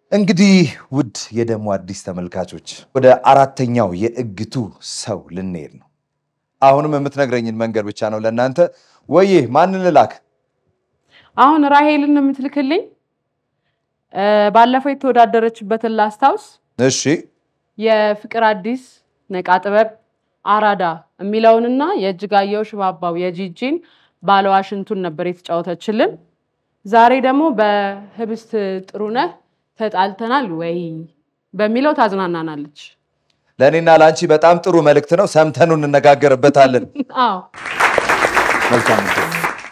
እንግዲህ ውድ የደሞ አዲስ ተመልካቾች ወደ አራተኛው የእግቱ ሰው ልንሄድ ነው። አሁንም የምትነግረኝን መንገድ ብቻ ነው ለእናንተ። ወዬ ማንን ልላክ? አሁን ራሄልን ነው የምትልክልኝ። እ፣ ባለፈው የተወዳደረችበትን ላስታውስ። እሺ የፍቅር አዲስ ነቃ ጥበብ አራዳ የሚለውንና የእጅጋየሁ ሽባባው የጂጂን ባለዋሽንቱን ነበር የተጫወተችልን። ዛሬ ደግሞ በህብስት ጥሩነህ ተጣልተናል ወይ በሚለው ታዝናናናለች። ለእኔና ለአንቺ በጣም ጥሩ መልእክት ነው። ሰምተኑ እንነጋገርበታለን። አዎ መልካም ምሽት።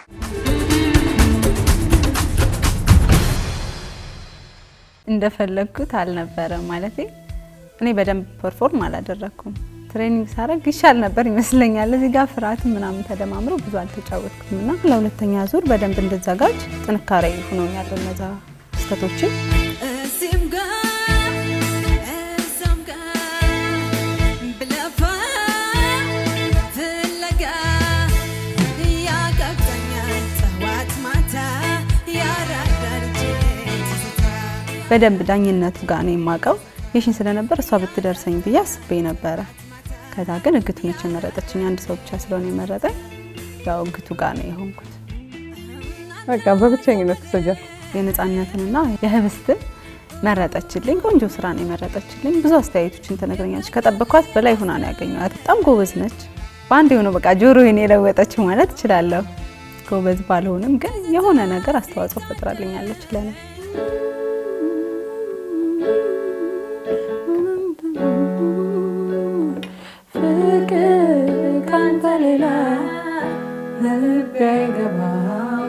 እንደፈለግኩት አልነበረም። ማለት እኔ በደንብ ፐርፎርም አላደረግኩም። ትሬኒንግ ሳረግ ይሻል ነበር ይመስለኛል። እዚህ ጋር ፍርሃት ምናምን ተደማምረው ብዙ አልተጫወትኩም እና ለሁለተኛ ዙር በደንብ እንድዘጋጅ ጥንካሬ ሆኖኛል እነዛ ስህተቶችን እዚህም ጋር እዛም ጋር ብለፋ ፍለጋ ያቃቅተኛል ጠዋት ማታ ያራዳ ልጄ ትዝታ በደንብ ዳኝነቱ ጋር ነው የማውቀው የሽን ስለነበር እሷ ብትደርሰኝ ብዬ አስቤ ነበረ። ከዛ ግን እግቱ ነች የመረጠችኝ። አንድ ሰው ብቻ ስለሆነ የመረጠኝ ያው እግቱ ጋር ነው የሆንኩት። በቃ በብቸኝነት ተሰጃል። የነፃነትንና የህብስትን መረጠችልኝ። ቆንጆ ስራ ነው የመረጠችልኝ። ብዙ አስተያየቶችን ትነግረኛለች። ከጠበኳት በላይ ሆና ነው ያገኘኋት። በጣም ጎበዝ ነች። በአንድ የሆነ በቃ ጆሮዬን የለወጠችው ማለት እችላለሁ። ጎበዝ ባልሆንም ግን የሆነ ነገር አስተዋጽኦ ፈጥራልኛለች ለኔ። ፍቅር ካንተ ሌላ ልቤ አይገባም፣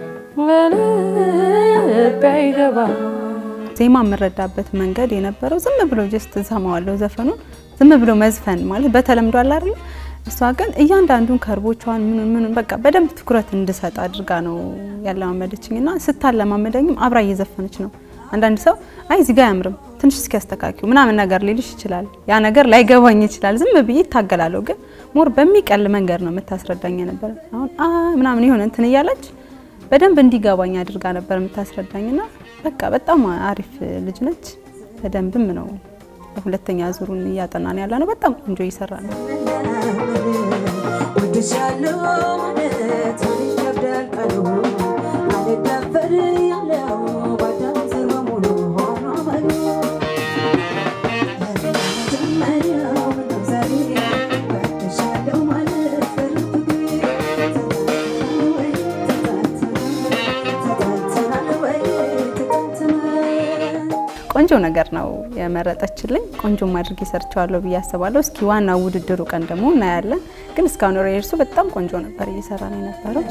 ልቤ አይገባም። ዜማ የምረዳበት መንገድ የነበረው ዝም ብሎ ጀስት እሰማዋለሁ ዘፈኑን ዝም ብሎ መዝፈን ማለት በተለምዶ አለ አይደል? እሷ ግን እያንዳንዱን ከርቦቿን ምን ምን በቃ በደንብ ትኩረት እንድሰጥ አድርጋ ነው ያለማመደችኝ እና ስታለማመደኝም አብራ እየዘፈነች ነው። አንዳንድ ሰው አይ እዚህ ጋ አያምርም ትንሽ እስኪ ያስተካክዩ ምናምን ነገር ሊልሽ ይችላል። ያ ነገር ላይገባኝ ይችላል። ዝም ብዬ ይታገላለሁ። ግን ሞር በሚቀል መንገድ ነው የምታስረዳኝ ነበር። አሁን አ ምናምን የሆነ እንትን እያለች በደንብ እንዲገባኝ አድርጋ ነበር የምታስረዳኝና በቃ በጣም አሪፍ ልጅ ነች። በደንብም ነው ሁለተኛ ዙሩን እያጠናን ያለ ነው። በጣም ቆንጆ እየሰራ ነው። ወድሻለሁ ማለት ምን ይከብዳል ቃሉ አልዳፈር ያለው ባዳም ስር በሙሉ ሆኖ መሉ መጀመሪያው ነው ዛሬ ወድሻለሁ ማለት ፍቅር ወይ ተጣልተናል ወይ ተጣልተናል ቆንጆ ነገር ነው የመረጠችልኝ። ቆንጆም አድርጌ ሰርቸዋለሁ ብዬ አስባለሁ። እስኪ ዋናው ውድድሩ ቀን ደግሞ እናያለን። ግን እስካሁን ሬርሱ በጣም ቆንጆ ነበር እየሰራ ነው የነበረው።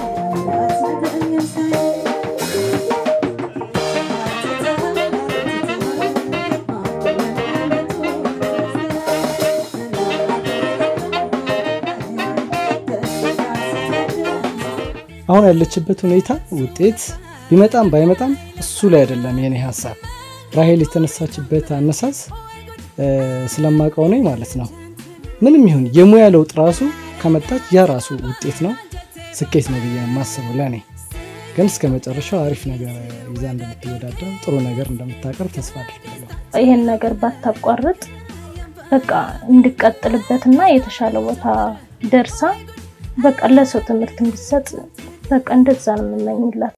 አሁን ያለችበት ሁኔታ ውጤት ቢመጣም ባይመጣም እሱ ላይ አይደለም የኔ ሀሳብ። ራሄል የተነሳችበት አነሳስ እ፣ ስለማውቀው ነኝ ማለት ነው። ምንም ይሁን የሙያ ለውጥ ራሱ ከመጣች ያ ራሱ ውጤት ነው፣ ስኬት ነው ብዬ የማስበው ለእኔ። ግን እስከ መጨረሻው አሪፍ ነገር ይዛ እንደምትወዳደር ጥሩ ነገር እንደምታቀርብ ተስፋ አድርጋለሁ። ይሄን ነገር ባታቋርጥ በቃ እንድቀጥልበትና የተሻለ ቦታ ደርሳ በቃ ለሰው ትምህርት እንዲሰጥ በቃ እንደዛ ነው የምመኝላት።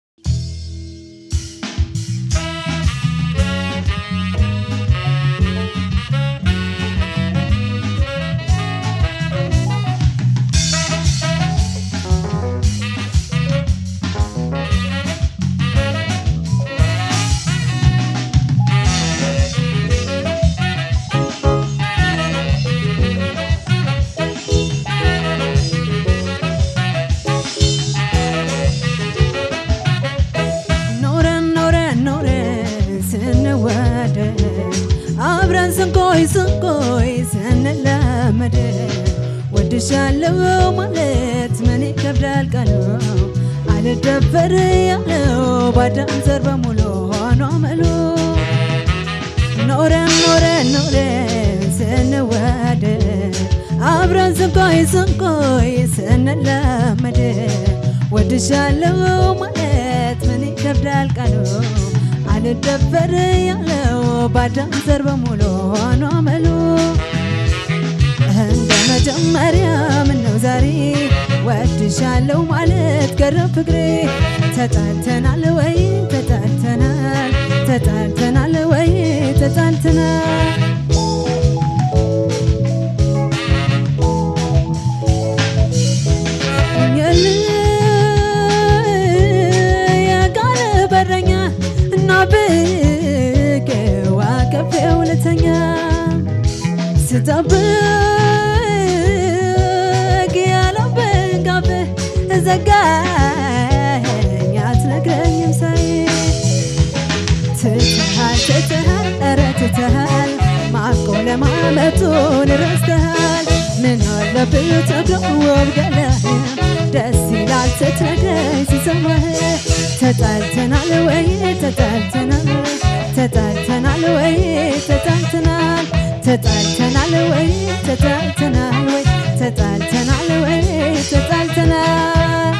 ኖረን ኖረን ኖረን ስንዋደድ አብረን ስንቆይ ስንቆይ ስንላመድ ወድሻለሁ ማለት ምን ይከብዳል ቃሉ አልደበር ያለው ባዳም ዘር በሙሉ ሆኖ አመሉ ኖረን ኖረን ኖረን ስንዋደድ አብረን ስንቆይ ስንቆይ ስንላመድ ወድሻለሁ ማለት ምን ይከብዳል ቃሉ አልደበር ያለው ባዳም ዘር በሙሉ ሆኖ አመሉ እንደ መጀመሪያ ምነው ዛሬ ወድሻለሁ ማለት ቀረ ፍቅሬ ተጣልተናል ወይ ተጣልተናል ተጣልተናል ወይ ተጣልተናል ኛል የቃል በረኛ እና ብቄው አቀፌው ልተኛ ስጠብቅ ያለብን ካፌ ዘጋኸኝ አትነግረኝም ሳይ ትተሃል ትተሃል ኧረ ትተሃል ማቆ ለማመጡን ረስተሃል ምን አለብህ ተገወብ ገላህ ደስ ይላል ስትነግረኝ ስሰማህ ተጣልተናል ወይ ተጣልተናል ተጣልተናል ወይ ተጣልተናል ተጣልተናል ወይ ተጣልተናል ወይ ተጣልተናል ወይ ተጣልተናል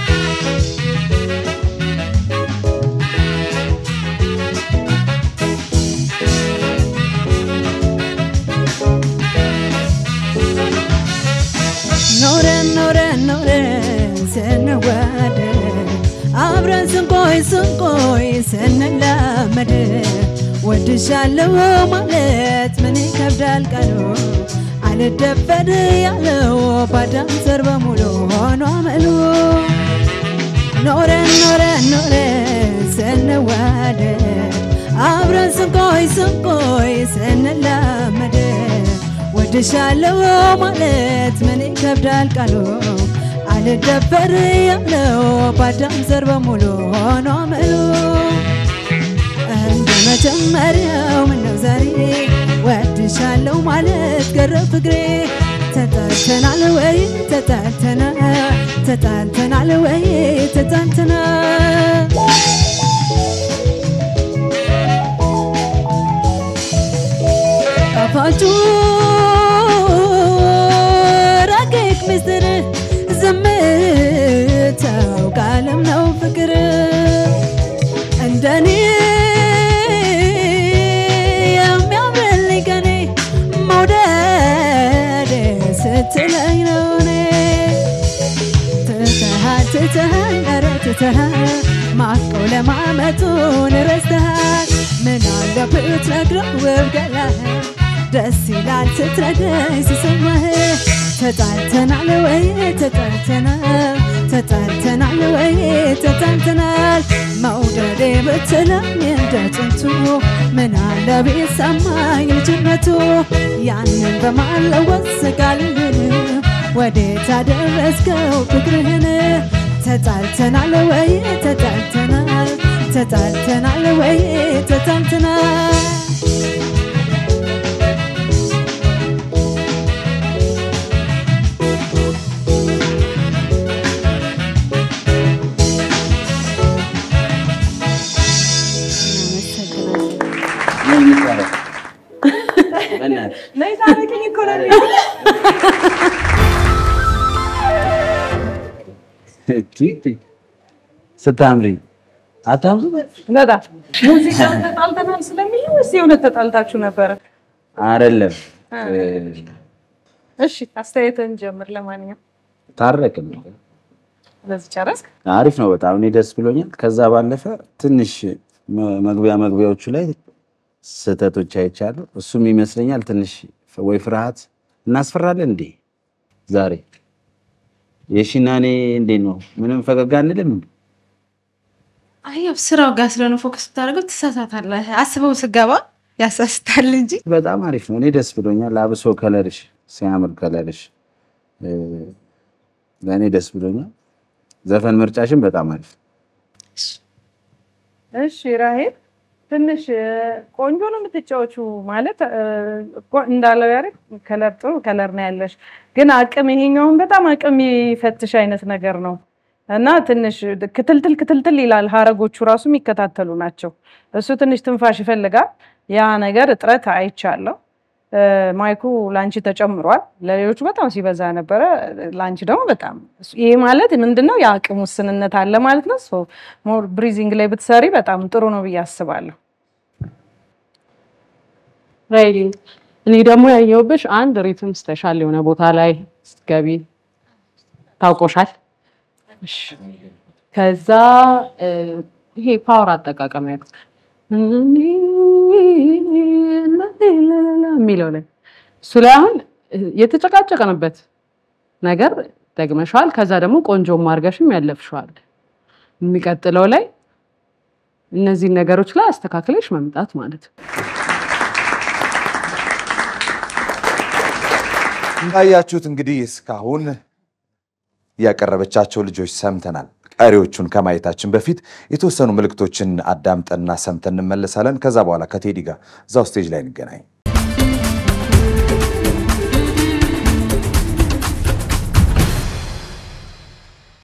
ኖረን ኖረን ኖረን ስንዋደድ አብረን ስንቆይ ስንቆይ ስንላመድ ወድሻለሁ ማለት ምን ይከብዳል ቃሉ አልደፈር ያለው ባዳም ዘር በሙሉ ሆኖ አመሉ ኖረን ኖረን ኖረን ስንዋደድ አብረን ስንቆይ ስንቆይ ስንላመድ ወድሻለሁ ማለት ምን ይከብዳል ቃሉ አልደፈር ያለው ባዳም ዘር በሙሉ ሆኖ አመሉ እንደ መጀመሪያው ምነው ዛሬ ወድሻለሁ ማለት ቀረ ፍቅሬ ተጣልተናል ወይ ተጣልተናል ተጣልተናል ወይ ተጣልተናል ጣፋጩ ረቂቅ ምስጢር ዝምታው ቃልም ነው ፍቅር እንደኔ የሚያምርልኝ ከኔ መውደድ ስትለኝ ነው እኔ ትተሃል ትተሃል ኧረ ትተሃል ማቀው ለማመጡን ረስተሃል ምን አለብህ ትነግረው ውብ ገላህ ደስ ይላል ስትነግረኝ ስሰማህ ተጣልተናል ወይ ተጣልተናል ተጣልተናል ወይ ተጣልተናል መውደዴ ብትለኝ እንደ ጥንቱ ምን አለ ቢሰማኝ ልጅነቱ ያንን በማለወስ ቃልህን ወዴት አደረስከው ፍቅርህን ተጣልተናል ወይ ተጣልተናል ተጣልተናል ወይ ተጣልተናል ስታምሪ አታምሩ በጣም ሙዚቃውን ተጣልተናል ስለሚል ወይስ የእውነት ተጣልታችሁ ነበረ? አይደለም እሺ አስተያየትን ጀምር። ለማንኛውም ታረቅን ነው በዚህ ጨረስክ? አሪፍ ነው በጣም እኔ ደስ ብሎኛል ከዛ ባለፈ ትንሽ መ- መግቢያ መግቢያዎቹ ላይ ስህተቶች አይቻለሁ እሱም ይመስለኛል ትንሽ ወይ ፍርሃት እናስፈራለን እንዴ ዛሬ የሺና እኔ እንዴት ነው ምንም ፈገግ አንልም አይ ያው ስራው ጋር ስለሆነ ፎከስ ስታደርገው ትሳሳታለህ። አስበው ስገባ ያሳስታል እንጂ በጣም አሪፍ ነው። እኔ ደስ ብሎኛል። አብሶ ከለርሽ ሲያምር ከለርሽ እ፣ ለእኔ ደስ ብሎኛል። ዘፈን ምርጫሽን በጣም አሪፍ እሺ ራሄል ትንሽ እ፣ ቆንጆ ነው የምትጫወቹ ማለት እ፣ ቆ- እንዳለው ያሬድ ከለር ጥሩ ከለር ነው ያለሽ፣ ግን አቅም ይሄኛውን በጣም አቅም የሚፈትሽ አይነት ነገር ነው እና ትንሽ ክትልትል ክትልትል ይላል። ሀረጎቹ ራሱ የሚከታተሉ ናቸው። እሱ ትንሽ ትንፋሽ ይፈልጋል። ያ ነገር እጥረት አይቻለሁ። እ፣ ማይኩ ላንቺ ተጨምሯል። ለሌሎቹ በጣም ሲበዛ ነበረ፣ ላንቺ ደግሞ በጣም ይሄ ማለት ምንድነው የአቅም ውስንነት አለ ማለት ነው። ሶ ሞር ብሪዚንግ ላይ ብትሰሪ በጣም ጥሩ ነው ብዬ አስባለሁ። ራይሊ እኔ ደግሞ ያየሁብሽ አንድ ሪትም ስተሻል የሆነ ቦታ ላይ ስትገቢ ታውቆሻል። እሺ። ከዛ እ፣ ይሄ ፓወር አጠቃቀም ያልኩት የሚለው ላይ እሱ ላይ አሁን እ፣ የተጨቃጨቅንበት ነገር ደግመሸዋል። ከዛ ደግሞ ቆንጆም አድርገሽም ያለፍሸዋል። የሚቀጥለው ላይ እነዚህን ነገሮች ላይ አስተካክለሽ መምጣት ማለት ነው። እንዳያችሁት እንግዲህ እስካሁን ያቀረበቻቸው ልጆች ሰምተናል። ቀሪዎቹን ከማየታችን በፊት የተወሰኑ ምልክቶችን አዳምጠንና ሰምተን እንመለሳለን። ከዛ በኋላ ከቴዲ ጋር እዛው ስቴጅ ላይ እንገናኝ።